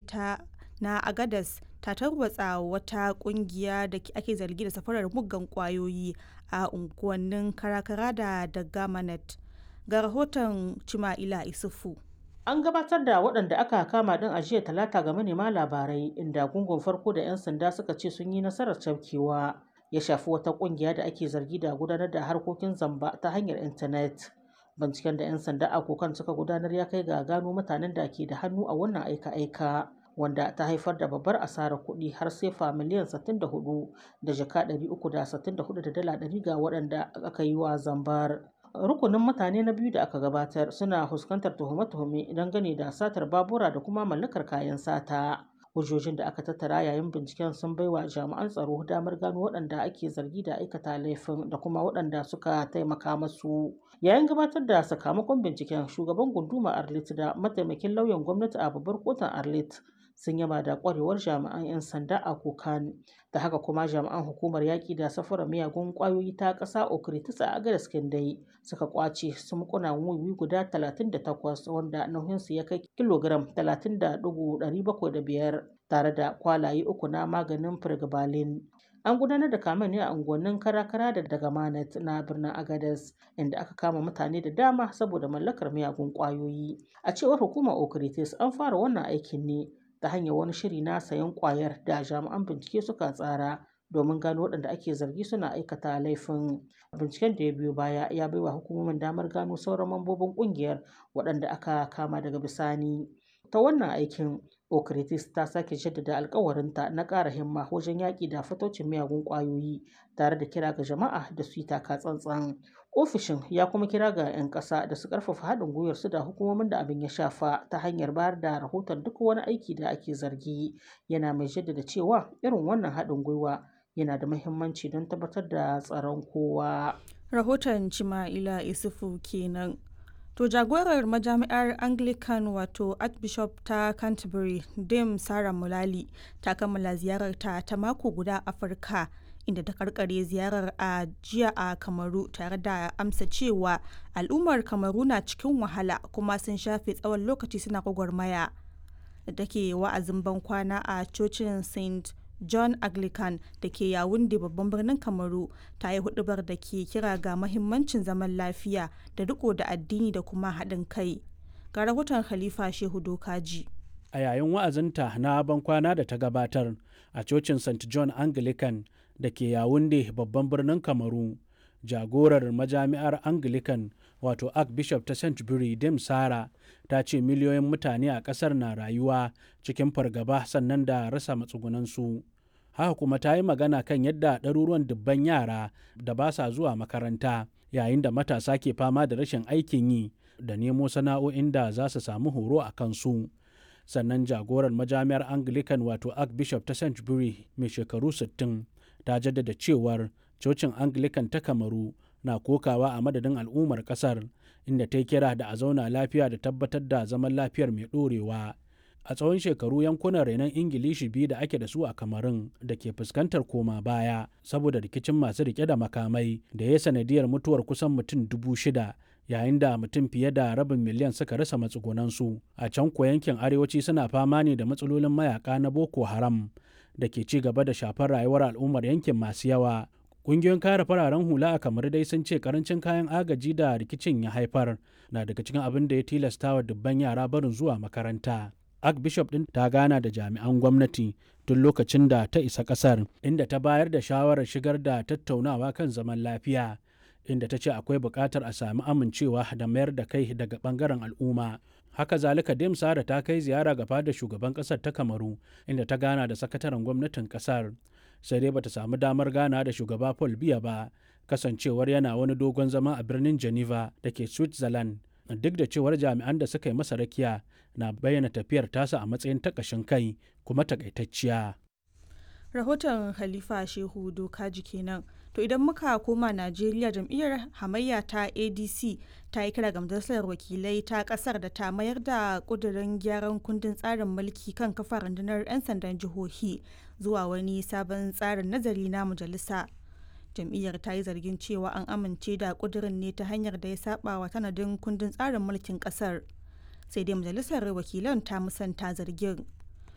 ta na agadas ta tarwatsa wata kungiya da ake zargi da safarar muggan kwayoyi a unguwannin karakara da dagamanet ga rahoton cima'ila isufu An gabatar da waɗanda aka kama ɗin a jiya talata ga manema labarai inda gungun farko da 'yan sanda suka ce sun yi nasarar cafkewa ya shafi wata ƙungiya da ake zargi da gudanar da harkokin zamba ta hanyar intanet. Binciken da 'yan sanda a kokan suka gudanar ya kai ga gano mutanen da ke da hannu a wannan aika-aika wanda ta haifar da babbar asarar kuɗi har sefa miliyan 64 da jaka 364 da dala 100 ga waɗanda aka yi wa zambar. rukunin mutane na biyu da aka gabatar suna fuskantar tuhume-tuhume dangane da satar babura da kuma mallakar kayan sata hujjojin da aka tattara yayin binciken sun baiwa jami'an tsaro damar gano waɗanda ake zargi da aikata laifin da kuma waɗanda suka taimaka masu yayin gabatar da sakamakon binciken shugaban gunduma arlit da mataimakin lauyan gwamnati a babbar kotun arlit sun yaba da kwarewar jami'an 'yan sanda a kokan da haka kuma jami'an hukumar yaƙi da safarar miyagun ƙwayoyi ta ƙasa okritis a agadas dai suka kwace sumkuna wiwi guda 38 wanda nauyinsu ya kai kilogram 30.705 tare da kwalaye uku na maganin firgibalin an gudanar da kamen ne a unguwannin karakara da daga manat na birnin agadas inda aka kama mutane da dama saboda mallakar miyagun ƙwayoyi a cewar hukumar okritis an fara wannan aikin ne ta hanyar wani shiri na sayan kwayar da jami'an bincike suka tsara domin gano waɗanda ake zargi suna aikata laifin binciken da ya biyo baya ya baiwa hukumomin damar gano sauran mambobin ƙungiyar waɗanda aka kama daga bisani ta wannan aikin okritis ta sake jaddada alkawarinta na ƙara himma wajen yaƙi da fatocin miyagun ƙwayoyi tare da kira ga jama'a da su yi taka tsantsan ofishin ya kuma kira ga 'yan ƙasa da su ƙarfafa haɗin gwiwar su da hukumomin da abin ya shafa ta hanyar bayar da rahoton duk wani aiki da ake zargi yana mai jaddada cewa irin wannan haɗin gwiwa yana da muhimmanci don tabbatar da tsaron kowa rahoton cima'ila isufu kenan to jagorar majami'ar anglican wato archbishop ta canterbury dame sarah mulali ta kammala ziyararta ta mako guda afirka inda ta karkare ziyarar a jiya a kamaru tare da amsa cewa al'ummar kamaru na cikin wahala kuma sun shafe tsawon lokaci suna gwagwarmaya da take wa'azin bankwana a cocin st john anglican da ke yawunde babban birnin kamaru ta yi hudubar da ke kira ga mahimmancin zaman lafiya da riko da addini da kuma haɗin kai ga rahoton khalifa shehu dokaji a yayin wa'azinta na bankwana da ta gabatar a cocin st john anglican da ke yawunde babban birnin kamaru jagorar majami'ar anglican wato archbishop ta st Dame sara ta ce miliyoyin mutane a ƙasar na rayuwa cikin fargaba sannan da rasa matsugunansu haka kuma ta yi magana kan yadda ɗaruruwan dubban yara da ba sa zuwa makaranta yayin da matasa ke fama da rashin aikin yi da nemo sana'o'in da za su samu horo a kansu sannan jagorar majami'ar anglican wato archbishop ta st mai shekaru 60 ta jaddada cewar cocin anglican ta kamaru na kokawa a madadin al'ummar kasar inda ta kira da a zauna lafiya da tabbatar da zaman lafiyar mai ɗorewa a tsawon shekaru yankunan renon ingilishi biyu da ake da su a kamarun da ke fuskantar koma baya saboda rikicin masu rike da makamai da ya sanadiyar mutuwar kusan mutum dubu shida yayin da mutum fiye da rabin miliyan suka rasa matsugunansu a can ko yankin arewaci suna fama ne da matsalolin mayaka na boko haram da ke ci gaba da shafar rayuwar al'ummar yankin masu yawa Ƙungiyoyin kare fararen hula a kamar dai sun ce karancin kayan agaji da rikicin ya haifar na daga cikin abin da ya tilasta wa dubban yara barin zuwa makaranta. Archbishop ɗin ta gana da jami'an gwamnati tun lokacin da ta isa ƙasar inda ta bayar da shawarar shigar da tattaunawa kan zaman lafiya inda ta ce akwai buƙatar a sami amincewa da mayar da kai daga ɓangaren al'umma. haka zalika dem sara ta kai ziyara ga fadar shugaban ƙasar ta kamaru inda ta gana da sakataren gwamnatin ƙasar sai dai bata samu damar gana da shugaba paul biya ba kasancewar yana wani dogon zama a birnin geneva da ke switzerland duk da cewar jami'an da suka yi masa rakiya na bayyana tafiyar tasa a matsayin takashin kai kuma takaitacciya rahoton halifa shehu dokaji kenan to idan muka koma najeriya jam'iyyar hamayya ta adc ta yi kira ga majalisar wakilai ta kasar da ta mayar da kudirin gyaran kundin tsarin mulki kan kafa rundunar 'yan sandan jihohi zuwa wani sabon tsarin nazari na majalisa jam'iyyar ta yi zargin cewa an amince da kudirin ne ta hanyar da ya saba wa tanadin kundin tsarin mulkin kasar sai dai majalisar wakilan ta musanta zargin